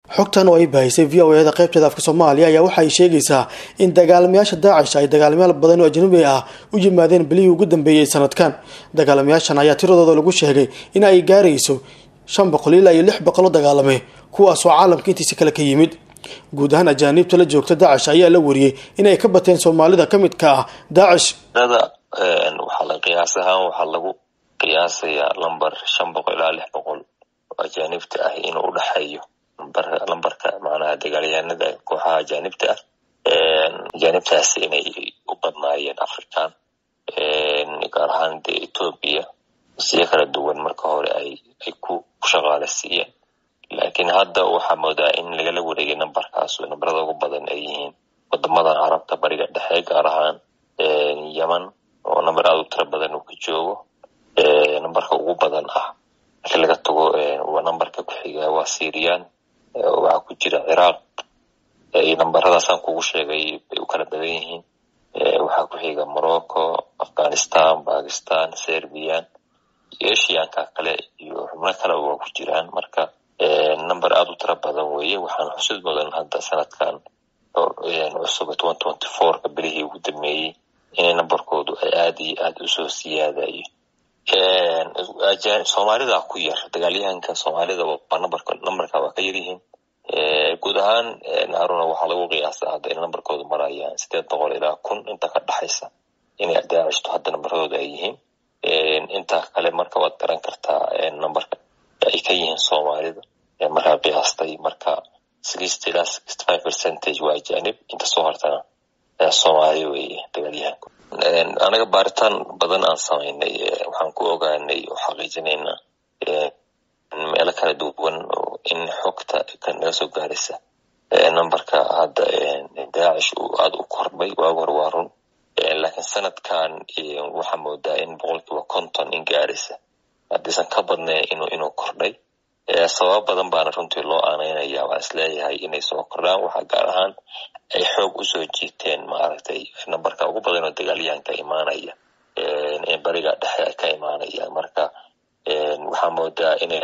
xogtan oo ay baahisay v o eda qaybteeda afka soomaaliya ayaa waxa ay sheegaysaa in dagaalamayaasha daacish ay dagaalamayaal badan oo ajnabi ah u yimaadeen bilihii ugu dambeeyey sanadkan dagaalamayaashan ayaa tiradooda lagu sheegay in ay gaarayso shan boqol ilaa iyo lix boqol oo dagaalame kuwaasoo caalamka intiisa kale ka yimid guud ahaan ajaaniibta la joogta daacish ayaa la wariyey inay ka bateen soomaalida ka midka ah daacish waxaa la qiyaas ahaan waxaa lagu qiyaasayaa lamber shan boqol ilaa lix boqol oo ajaanibta ah inuu udhexeeyo lambarka macnaha dagaalyahanada kooxaha ajaanibta ah ajaanibtaas inay u badnaayeen african gaar ahaan dee ethoobia siyo kala duwan marka hore ay ay ku shaqaale siiyeen laakiin hadda waxaa moodaa in lagala wareegay nambarkaas nambarada ugu badan ay yihiin wadamadan carabta bariga dhexe gaar ahaan yemen oo namber aada u tiro badan uu ka joogo nambarka ugu badan ah markii laga tago waa nambarka ku-xiga waa syrian waxaa ku jira ciraaq nambaradaasaan kugu sheegay bay u kala badan yihiin waxaa ku xiga morocco afghanistan bakistan serbian iyo eshiyaanka kale iyo xubno kaleba waa ku jiraan marka number aada u tiro badan weeye waxaan xusid mudan hadda sanadkan cusub twenty twenty fourka bilihii ugu dameeyey inay nambarkoodu ay aada iyo aada usoo siyaadayo soomaalida ku yar dagaalyahanka soomaalida nambarka nambarka waa ka yaryihiin guud ahaan haruna waxaa lagu qiyaasa hadda in nambarkoodu marayaan sideed boqol ilaa kun inta ka dhexaysa inay daacishto hadda nambaradooda ay yihiin inta kale marka waad garan kartaa nambarka ay ka yihiin soomaalida markaa qiyaastay marka sixty ilaa sixty five percentage waa ajanib inta soo hartana soomaali weeye dagaalyahanku anaga baaritaan badan aan samaynay waxaan ku ogaanay oo xaqiijinaynaa meelo kala duwan oo in xogta naga soo gaaraysa nambarka hadda daacish uu aada u kordhay waagi hore waa run laakiin sanadkan waxaa moodaa in boqolkiiba konton in gaaraysa haddiisan ka badnayn inuu inuu kordhay sababo badan baana runtii loo aanaynaya waan isleeyahay inay soo kordhaan waxaa gaar ahaan ay xoog usoo jiiteen maaragtay nambarka ugu badan oo dagaalyahanka imaanaya ee bariga dhexe ka imaanaya marka waxaa moodaa inay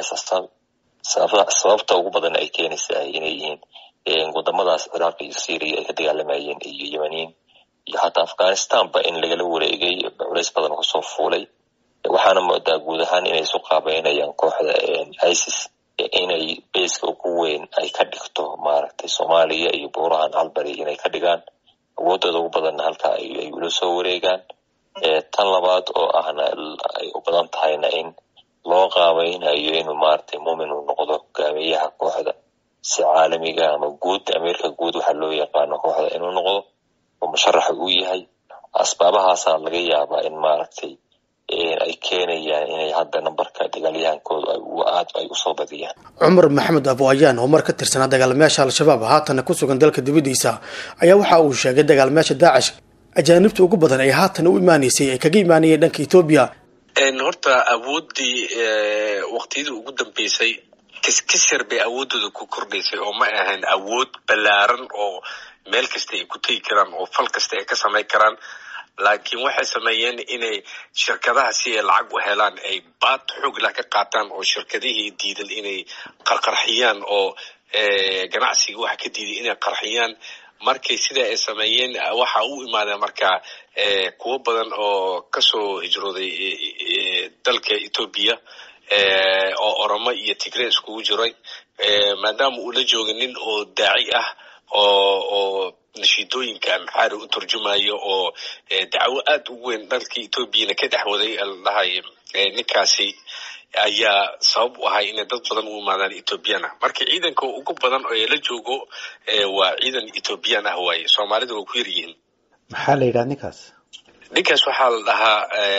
sababta ugu badan ay keenaysaa inay yihiin wadamadaas ciraaq iyo syria ay ka dagaalamayeen iyo yemaniin iyo hataa afghanistanba in lagala wareegay culays badan kusoo fuulay waxaana moodaa guud ahaan inay isu qaabeynayaan kooxda isis inay beyska ugu weyn ay ka dhigto maaragtay soomaaliya iyo buurahan calbari inay ka dhigaan awoodooda ugu badanna halkaa ay ula soo wareegaan tan labaad oo ahna ay u badan tahayna in loo qaabaynayo inuu maaragtay muumin uu noqdo hogaamiyaha kooxda si caalamiga ama guud ameerika guud waxaa loo yaqaano kooxda inuu noqdo oo musharaxa uu yahay asbaabahaasaa laga yaabaa in maaragtay ay keenayaan inay hadda nambarka dagaalyahankoodu aad ay usoo badiyaan cumar maxamed abo ayaan oo mar ka tirsanaa dagaalamayaasha al-shabaab haatana ku sugan dalka dibadiisa ayaa waxa uu sheegay dagaalamayaasha daacish ajaanibta ugu badan ee haatan u imaaneysay ay kaga imaanayeen dhanka etoobiya horta awooddii waqtiyadii ugu dambeysay kiskisir bay awooddooda ku kordhaysay oo ma ahayn awood ballaaran oo meel kasta ay ku tegi karaan oo fal kasta ay ka samayn karaan laakiin waxay sameeyeen inay shirkadaha si ay lacag u helaan ay baad xooglah ka qaataan oo shirkadihii diidan inay qarqarxiyaan oo ganacsiga waxa ka diiday inay qarxiyaan markay sida ay sameeyeen waxa u imaadeen marka kuwo badan oo kasoo hijrooday dalka etoobiya oo oromo iyo tigre iskugu jiray maadaama uu la jooga nin oo daaci ah oo oo nashiidooyinka amxaari u turjumayo oo dacwo aad u weyn dalka etoobiyana ka dhex waday ladhahay ninkaasi ayaa sabab u ahay inay dad badan u imaadaan ethoobiyan ah marka ciidanka ugu badan oo la joogo waa ciidan ethoobiyan ah waaye soomaalida waa ku yar yihiin maxaa la yidhaha ninkaas ninkaas waxaa la dhahaa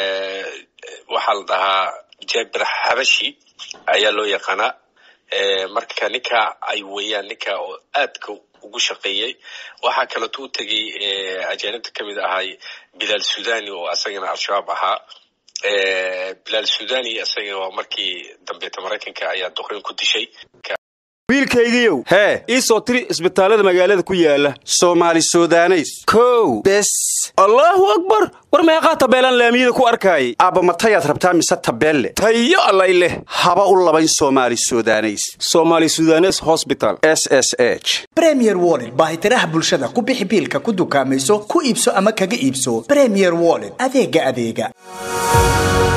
waxaa la dhahaa jabir xabashi ayaa loo yaqaanaa marka ninka ay weeyaan ninka oo aadka ugu shaqeeyey waxaa kaleeto u tegey ajaanibta kamid ahay bilaal sudani oo asagana al-shabaab ahaa bilaal sudani isaga waa markii dambeeta maraykanka ayaa duqeyn ku dishay wiilkaygiiow hee ii soo tiri isbitaallada magaalada ku yaala soomaali sudaneys kow bes allaahu akbar war meeqaa tabeelaan laamiyada ku arkaayay aabba matayaad rabtaa mise tabeelle tayo allay leh haba u labayn soomaali sudaneys soomaali sudanes hosbital s s h bremier wollet baahitiraha bulshada ku bixi biilka ku dukaamayso ku iibso ama kaga iibso bremier wollet adeega adeega